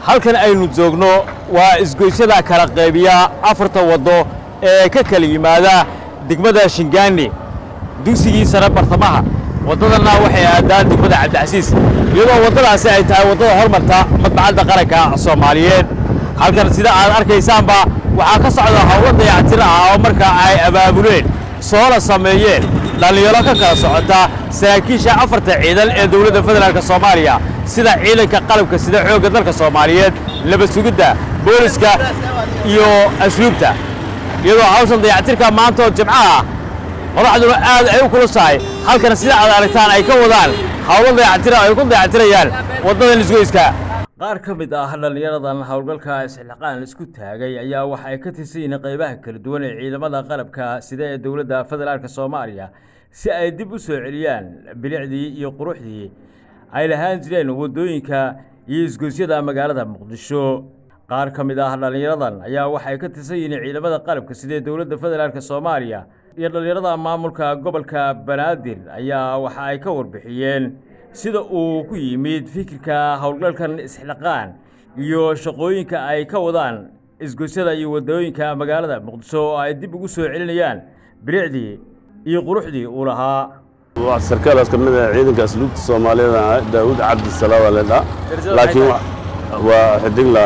halkan aynu joogno waa isgoysyada kala qaybiya afarta waddo ee ka kala yimaada degmada shingaani dugsigii sare bartamaha waddadanna waxay aadaan degmada cabdicasiis iyadoo waddadaasi ay tahay waddada hormarta madbacadda qaranka soomaaliyeed halkan sida aad arkaysaanba waxaa ka socda howlo dayactir ah oo marka ay abaabuleen soola sameeyeen dhallinyaro ka kala socota saraakiisha afarta ciidan ee dowladda federaalk soomaaliya sida ciidanka qalabka sida xoogga dalka soomaaliyeed nabad sugidda booliska iyo asluubta iyadoo hawshan dayactirka maanta oo jimco ah madaxduna aad ay u kulusahay halkan sida aad aragtaan ay ka wadaan howlo dayactira ay ku dayactirayaan waddadan isgoyska qaar ka mid ah dhallinyaradan howlgalka isxilqaan isku taagay ayaa waxa ay ka tirsan yihiin qaybaha kala duwan ee ciidamada qalabka sida ee dowladda federaalk soomaaliya si ay dib u soo celiyaan bilicdii iyo quruxdii ay lahaan jireen waddooyinka iyo isgoysyada magaalada muqdisho qaar ka mid ah dhallinyaradan ayaa waxay ka tirsan yihiin ciidamada qalabka sida ee dowladda federaalk soomaaliya iyo dhallinyarada maamulka gobolka banaadir ayaa waxa ay ka warbixiyeen sida uu ku yimid fikirka howlgalkan isxilqaan iyo shaqooyinka ay ka wadaan isgoysyada iyo waddooyinka magaalada muqdisho oo ay dib ugu soo celinayaan bilicdii iyo quruxdii uu lahaa waa sarkaalaas ka mid ah ciidanka asluubta soomaaliyeed ah daawud cabdisalaam waa leedhaa laakiin waa xidigla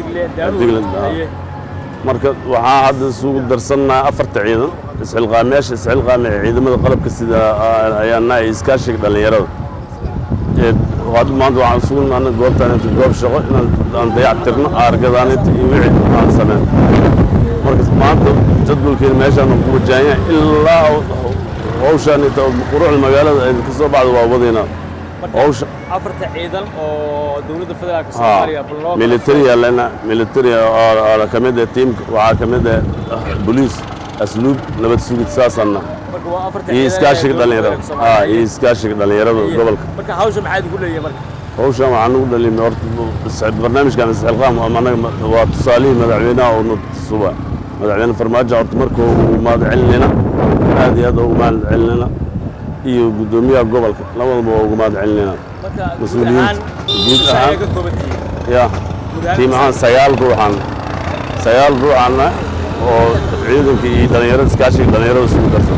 marka waxaa hadda isugu darsannaha afarta ciidan isxilqaameyaasha isxilqaame ee ciidamada qalabka sida ayaana ay iskaashiga dhallinyarada hadda maanta waxaan isugu naana goobtaan inta goob shaqo inaan dayactirno aargadaaninta iyo wixii aan sameyn marka maanta jadwalkeena meeshaan ku wajahanyahay ilaa hawshaan inta quruxda magaalada ay ka soo baxda waa wadaynaa hawsha afarta ciidan oo dowladda federaalk soomaaliya militariya lena militariya oo ka mid ah tiimka waxaa ka mid ah boliis asluub nabad sugid saasanna iyo iskaashiga dhallinyarada iyo iskaashiga dhallinyarada gobolka marka hawsha maxaad ugu leeyahay marka hawshan waxaan ugu dhalin horta barnaamijkan isxilqaam anaga waa tusaalihii madaxweynaha oo na tusuba madaxweyne farmaajo horta marka uu mahad celinayna aad iyo aad ugu mahad celinayna iyo guddoomiyaha gobolka labadaba waa ugu mahad celinayna mas-uuliyiinta guud ahaan ya tiim ahaan sagaal ruuxan sagaal ruuxanna oo ciidanka iyo dhallinyarada iskaashiga dhallinyarada isugu darsan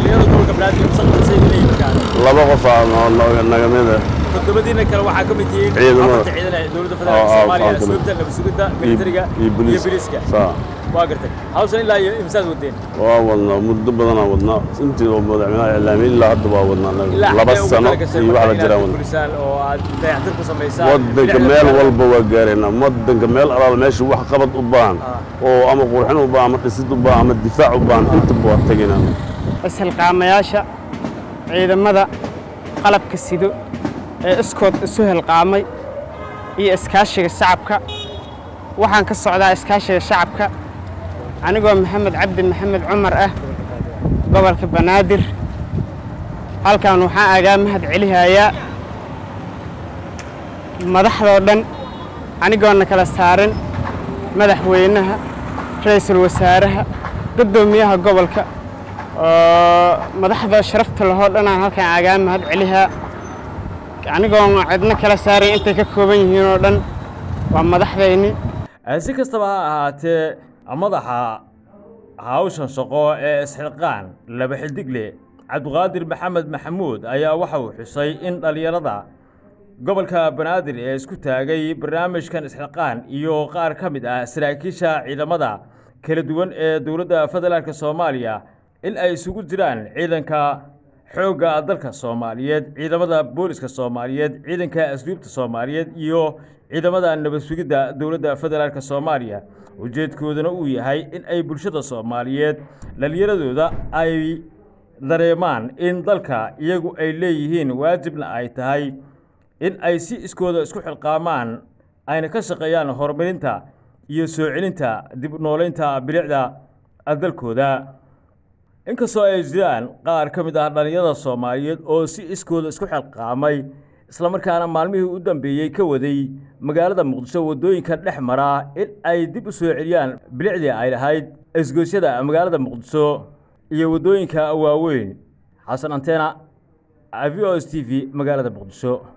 laba qof naga mida todobadiina kale waxaa ka mid yihiin Ciidamada. afarta ciidan ee dowladda federaalk soomaaliya asluubta nabad sugidda militariga iyo biliiska waa gartay hawshan ilaa iyo imsaad wadeen waa wadnaa muddo badanaa wadnaa intii oo madaxweynaha iclaamiyey ilaa hadda waa wadnaa ilaa laba xagee ugu sano talagashay iyo marka wax la jiraan inaad wadnaa fulisaan oo aad dayactir ku samaysaan waddanka meel walba waa gaaraynaa waddanka meel alaal meesha wax qabad u baahan oo ama qurxin u baahan ama dhisid u baahan ama difaac u baahan intaba waa tegaynaa ishilqaamayaasha ciidamada qalabka sido ee iskood isu hilqaamay iyo iskaashiga shacabka waxaan ka socdaa iskaashiga shacabka anigoo maxamed cabdi maxamed cumar ah gobolka banaadir halkan waxaan agaa mahad celihayaa madaxdoo dhan anigoona kala saarin madaxweynaha ra'iisul wasaaraha guddoomiyaha gobolka oo madaxda sharafta lahoo dhanaan halkan agaa mahad celihaa anigoon cidno kala saaray intay ka kooban yihiin oo dhan waa madaxdayni si kastaba ha ahaatee madaxa hawshan shaqo ee isxilqaan laba xildigle cabdiqaadir maxamed maxamuud ayaa waxa uu xusay in dhallinyarada gobolka banaadir ee isku taagay barnaamijkan isxilqaan iyo qaar ka mid ah saraakiisha ciidamada kala duwan ee dowladda federaalk soomaaliya in ay isugu jiraan ciidanka xoogga dalka soomaaliyeed ciidamada booliska soomaaliyeed ciidanka asluubta soomaaliyeed iyo ciidamada nabad sugidda dowladda federaalk soomaaliya ujeedkooduna uu yahay in ay bulshada soomaaliyeed dhallinyaradooda ay dareemaan in dalka iyagu ay leeyihiin waajibna ay tahay in ay si iskooda isku xilqaamaan ayna ka shaqeeyaan horumarinta iyo soo celinta dib u noolaynta bilicda dalkooda inkastoo ay jiraan qaar ka mid ah dhallinyarada soomaaliyeed oo si iskooda isku xilqaamay islamarkaana maalmihii u dambeeyey ka waday magaalada muqdisho waddooyinka dhex mara in ay dib u soo celiyaan bilicdii ay lahayd isgoysyada magaalada muqdisho iyo waddooyinka waaweyn xasan anteena v o s t v magaalada muqdisho